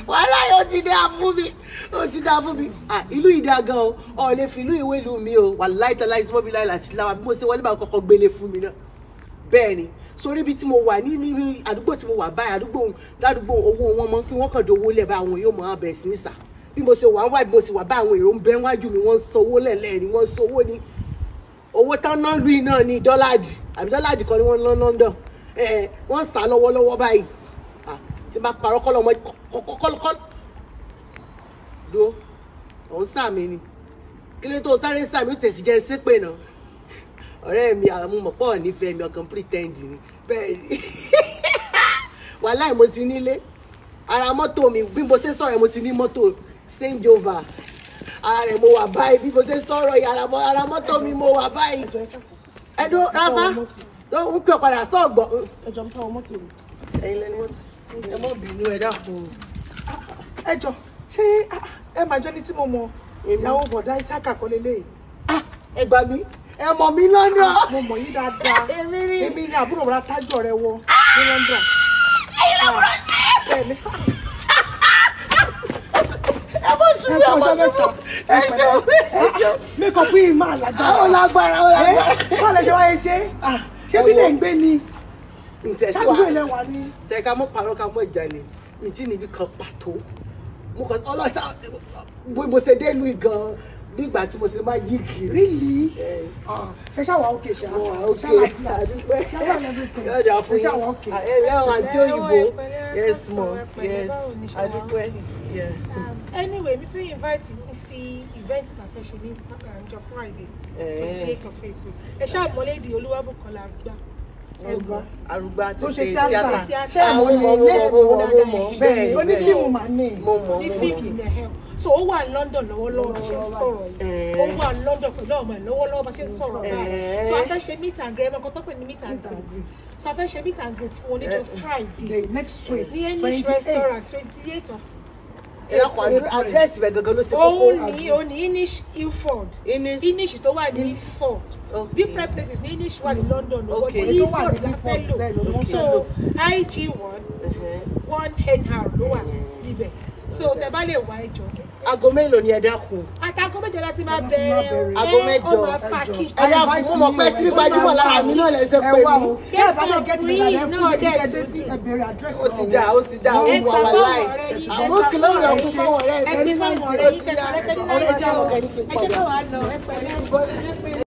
wàhálà yóò ti dá fún mi ó ti dá fún mi Ah, ìlú yìí dá gan o ọ̀ lè fi ìlú ìwé ìlú mi o wàláì tàláì sí mọ́bí láìla sí láwa bí mo ṣe wọlé bá kọ́kọ́ gbélé fún mi náà bẹ́ẹ̀ ni sórí ibi tí mo wà ní ní àdúgbò tí mo wà báyìí àdúgbò ládùúgbò owó wọn mọ kí wọ́n kàn dówó lẹ̀ bá àwọn yóò mọ abẹ̀ sí ní sà bí mo ṣe wà ń wá bí mo ṣe wà bá àwọn èrò ń bẹ wájú mi wọ́n ń sanwó lẹ̀lẹ́ ni wọ́n ń sanwó ní owó tán náà lu iná ní dọ́làdì àbí dọ́làdì kan ni wọ́n ná London ẹ̀ wọ́n ń sá lọ́wọ́lọ́wọ́ báyìí Ah, tí bá parọ́ kọ́ lọ́mọ kọ́kọ́kọ́ do òun sàmì ni kí ló tó sáré sàmì ó tẹ̀sí jẹ́ sépè náà ọ̀rẹ́ mi àmúmọ̀ pọ̀ nífẹ̀ẹ́ mi ọkàn pretend ni bẹ́ẹ̀ ni wàhálà mo ti nílé ara mọ́tò mi bí mo ṣe sọ̀rọ̀ yẹn mo ti ní mọ́tò change over ara rẹ̀ mo wà báyìí bí mo ṣe sọ̀rọ̀ yìí ara mọ́- ara mọ́tò mi mo wà báyìí ẹ̀dùn ráfá ló ń pè padà sọ̀gbọ̀n ẹjọ ń fọwọ́ mọ́tò mi. ẹ̀yin lẹ́ni mọ́tò ẹ mọ́ bínú ẹ dákun ẹjọ ṣé ah, ẹ máa jọ ní tí mo mọ ìyàwó bọ̀dá Isaka kọ́ lélẹ̀ Ah, ẹ gbà mí ẹ mọ̀ mí lọ́nà mo mọ̀ yín dáadáa Èmi ni. èmi ni àbúrò bọ̀dá tájọ rẹ wọ ní London. bẹ́ẹ̀ni ẹ bọ́ sùn ẹ mí kọ́ ọmọ ọjọ́ mi mẹ́ta ẹ ṣeun ẹ ṣeun mẹ́kọ̀ pín in máa lágbára. ó lágbára ó lágbára. báwo lè ṣe wáyé ṣe Ah, ṣé ẹ bí wo. lè ń gbé ni ǹtẹ̀ tí ṣáàdúgbò wàá ilẹ̀ wà ní. ṣe ká mọ́ parọ́ ká mọ́ ìjàlè mi tí níbi kan pàtó mo kàn ọlọ́sà bí mo ṣe dé ìlú gan bí ìgbà tí mo ṣe máa yí kiri. rílì ẹ ṣe ṣáwà òkè ṣá mo wà ókè ṣáwà àdúpẹ́ ṣáwà everything. yóò dà fún Ẹ ṣáà wà yín okay. ẹ lẹ́wọ̀n àti òyìnbó Ẹ pẹ̀lẹ́, yes ẹ mo pẹ̀lẹ́, yes báwo ni ṣe wà? àdúpẹ́ yeah. anyway mi fẹ́ invite yín sí event ta fẹ́ ṣe ní ọjọ́ friday Eh. twenty eight of april ẹ ṣáà mọ́lẹ́dì olúwàbùkọ́lá gbà ẹ gbọ́. arúgbó àti tó ṣe ṣe tíátà tíátà Ṣé àwọn àwọn ọmọ mo ilé mọ mo mọ mo mọ bẹ́ẹ̀ni bẹ́ẹ̀ onífíìmù mà ní. mo mọ ní mo mọ fíìkì nẹ̀hẹ́m so ó wà ní london lọ́wọ́lọ́wọ́ bá ṣe ń sọ̀rọ̀ yìí ó wà ní london pẹ̀lú ọmọ ẹ̀ lọ́wọ́lọ́wọ́ bá ṣe ń sọ̀rọ̀ báyìí so a fẹ́ ṣe meet and greet ẹ̀mọ́kàn tó pè ní meet and greet so a fẹ́ ṣe meet and greet fún oníjọ friday the next week ní english 28th. restaurant twenty eight of ìlàkùn àdírẹ́sì bẹ̀ gangan ló ṣe kókó òun ní òun ní inish ilford Innis inish tó wà ní ilford Okay. different places ní inish wà ní london o Okay. but Èyí tó wà ilford ní la fẹ́ Ilford, bẹ́ẹ̀ ló lò wọ́n fẹ́ so lò. ig one Uh-huh. one hr ló wà níbẹ̀ so tẹ bá lè wá ẹjọ aago mélòó ni ẹ dákun àtàkùn méje láti máa bẹ̀rẹ̀ o Aago ẹ mẹ́jọ. ó máa fa kí ẹ dákun mo mọ̀ pé tí gbajúmọ̀ lára mi náà lẹ́sẹ̀ ẹ pé wá mi o bí ẹ bá lè gẹ́tì mi Yìí lálẹ́ náà fún mi dẹ̀ kí ẹ dé sí. sí ẹ bèrè àdírẹ́sì ó ti dà ó ti dà ó ẹ wà gbà wà fáwọn láì ọ̀rẹ́ yín àmọ́ kìlọ̀ ìyọ̀ fún fáwọn ọ̀rẹ́ ẹ mi gbé fáwọn ọ̀rẹ́ yín kẹkọrẹ pé ní ọ̀rẹ́ nàìjíríà jẹ́ ẹ ọ̀gá ní kí n jẹ́ pọ̀ káwọn lọ ẹ pẹ̀lẹ́ ẹ pẹ̀lẹ́.